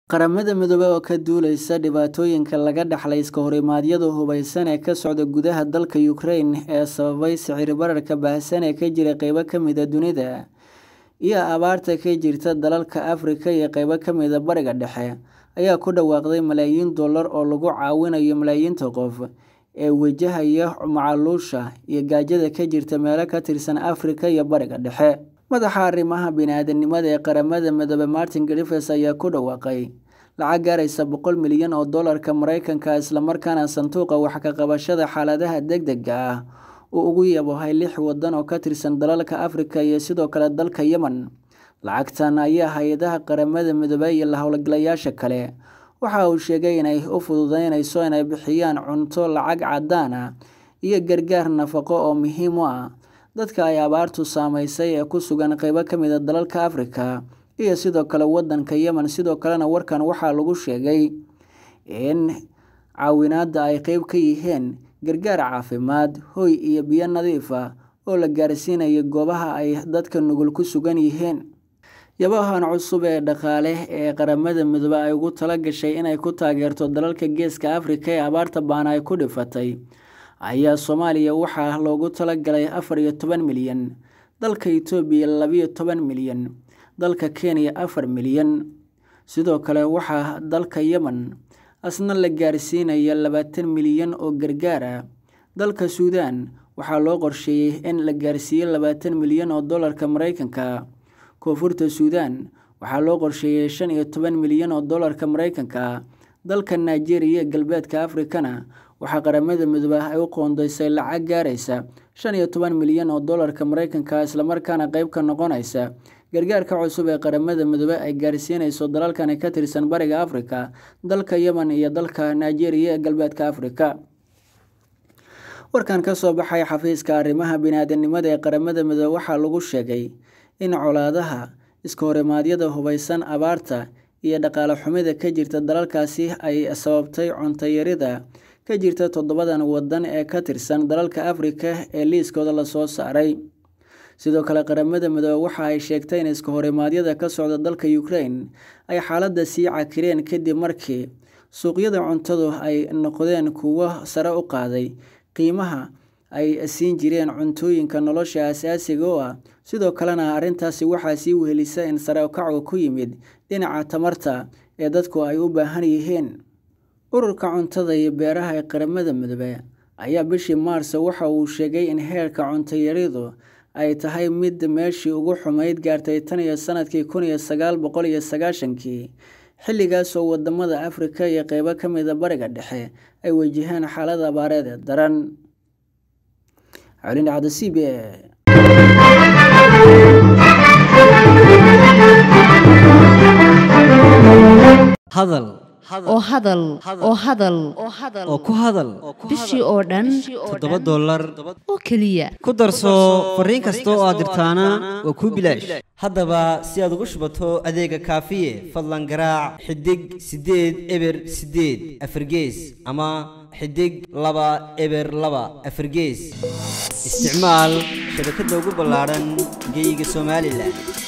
Qaramada Midoobay oo ka duuleysa dhibaatooyinka laga dhaxlay iska horimaadyada hubeysan ee ka socda gudaha dalka Ukraine ee sababay sicir bararka baahsan ee ka jira qaybo ka mid ah dunida, iyo abaarta ka jirta dalalka Afrika iyo qaybo ka mid ah Bariga Dhexe, ayaa ku dhawaaqday malaayiin dollar oo lagu caawinayo malaayiinta qof ee wajahaya macaluusha iyo gaajada ka jirta meelo ka tirsan Afrika iyo Bariga Dhexe. Madaxa arrimaha bini'aadantinimada ee Qaramada Midoobay Martin Griffiths ayaa ku dhawaaqay lacag gaaraysa boqol milyan oo doolarka Mareykanka ah isla markaana sanduuqa wax ka qabashada xaaladaha degdegga ah uu ugu yaboohay lix waddan oo ka tirsan dalalka Afrika iyo sidoo kale dalka Yemen. Lacagtan ayaa hay'adaha Qaramada Midoobay iyo la hawlgalayaasha kale waxa uu sheegay inay u fududeynayso inay bixiyaan cunto lacag caddaan ah iyo gargaar nafaqo oo muhiim u ah dadka ay abaartu saameysay ee ku sugan qaybo ka mid ah dalalka Afrika iyo sidoo kale waddanka Yemen. Sidoo kalena warkan waxaa lagu sheegay in caawinaadda ay qayb ka yihiin gargaar caafimaad, hoy iyo biyo nadiif ah oo la gaarsiinayo goobaha ay dadka nugul ku sugan yihiin. Yabahan cusub ee dhaqaale ee Qaramada Midoobay ay ugu talagashay inay ku taageerto dalalka Geeska Afrika ee abaarta ba'an ay ku dhifatay ayaa Soomaaliya waxaa loogu talagalay afar iyo toban milyan, dalka Itoobiya labiyo toban milyan, dalka Kenya afar milyan, sidoo kale waxaa dalka Yemen asna la gaarsiinayaa labaatan milyan oo gargaar ah. Dalka Suudaan waxaa loo qorsheeyay in la gaarsiiyo labaatan milyan oo doolarka Mareykanka ah. Koonfurta Suudaan waxaa loo qorsheeyay shan iyo toban milyan oo doolarka Mareykanka ah. Dalka Nigeria iyo Galbeedka Afrikana waxaa Qaramada Midoobay ay u qoondeysay lacag gaaraysa shan iyo toban milyan oo doolarka Mareykanka ah isla markaana qayb ka noqonaysa gargaarka cusub ee Qaramada Midoobay ay gaarsiinayso dalalkan ka tirsan Bariga Afrika, dalka Yemen iyo dalka Nigeria ee Galbeedka Afrika. Warkan ka soo baxay xafiiska arrimaha bini'aadantinimada ee Qaramada Midoobay waxaa lagu sheegay in colaadaha, iska horimaadyada hubeysan, abaarta, iyo dhaqaale xumida ka jirta dalalkaasi ay sababtay cunto yarida ka jirta toddobadan waddan ee ka tirsan dalalka Afrika ee liiskooda la soo saaray. Sidoo kale, Qaramada Midoobay waxa ay sheegtay in iska horimaadyada ka socda dalka Ukraine ay xaaladda sii cakireen kadib markii suuqyada cuntadu ay noqdeen kuwo sare u qaaday qiimaha ay siin jireen cuntooyinka nolosha aasaasiga u ah. Sidoo kalena, arrintaasi waxaa sii wehelisay in sare u kac ku yimid dhinaca tamarta ee dadku ay u baahan yihiin. Ururka Cuntada iyo Beeraha ee Qaramada Midoobay ayaa bishii Maarso waxa uu sheegay in heerka cunto yaridu ay tahay mid meeshii ugu xumeyd gaartay tan iyo sanadkii kun iyo sagaal boqol iyo sagaashankii, xilligaas oo wadamada Afrika iyo qaybo ka mid ah Bariga Dhexe ay wajaheen xaalad abaareed daran. Cali Dhacdo, C B A. hadal oo hadal oo hadal oo ku hadal bishii oo dhan toddoba dollar oo keliya ku darso fariin kasta oo aad dirtaana waa kuu bilaash haddaba si aad ugu shubato adeega kaafiye fadlan garaac xidig siddeed eber siddeed afargees ama xidig laba eber laba afargees isticmaal shabakadda ugu ballaadhan geeyiga somalilan